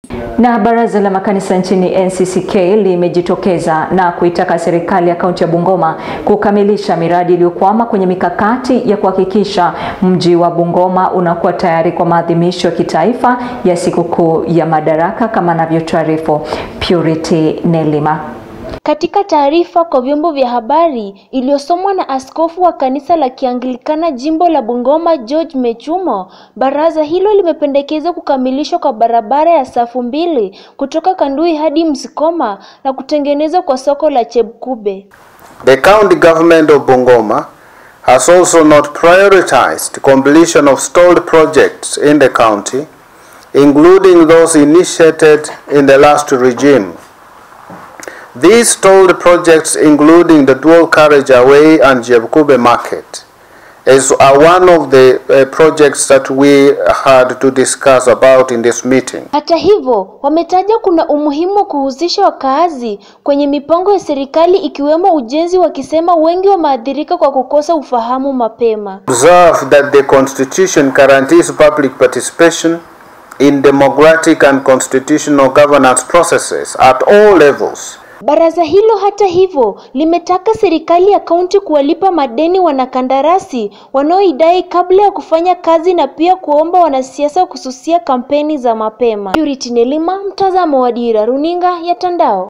Na baraza la makanisa nchini NCCK limejitokeza na kuitaka serikali ya kaunti ya Bungoma kukamilisha miradi iliyokwama kwenye mikakati ya kuhakikisha mji wa Bungoma unakuwa tayari kwa maadhimisho ya kitaifa ya sikukuu ya Madaraka kama anavyotaarifu Purity Nelima. Katika taarifa kwa vyombo vya habari iliyosomwa na askofu wa kanisa la Kianglikana jimbo la Bungoma George Mechumo, baraza hilo limependekeza kukamilishwa kwa barabara ya safu mbili kutoka Kandui hadi Msikoma na kutengenezwa kwa soko la Chebkube. The county government of Bungoma has also not prioritized completion of stalled projects in the county, including those initiated in the last regime. These stalled projects, including the dual carriageway and Jebkube market, is are one of the uh, projects that we had to discuss about in this meeting. Hata hivyo, wametaja kuna umuhimu wa kuhusisha wakaazi kwenye mipango ya serikali ikiwemo ujenzi, wakisema wengi wameathirika kwa kukosa ufahamu mapema. Observe that the Constitution guarantees public participation in democratic and constitutional governance processes at all levels. Baraza hilo hata hivyo limetaka serikali ya kaunti kuwalipa madeni wanakandarasi wanaoidai kabla ya kufanya kazi na pia kuomba wanasiasa kususia kampeni za mapema. Purity Nelima, mtazamo wa Dira Runinga ya Tandao.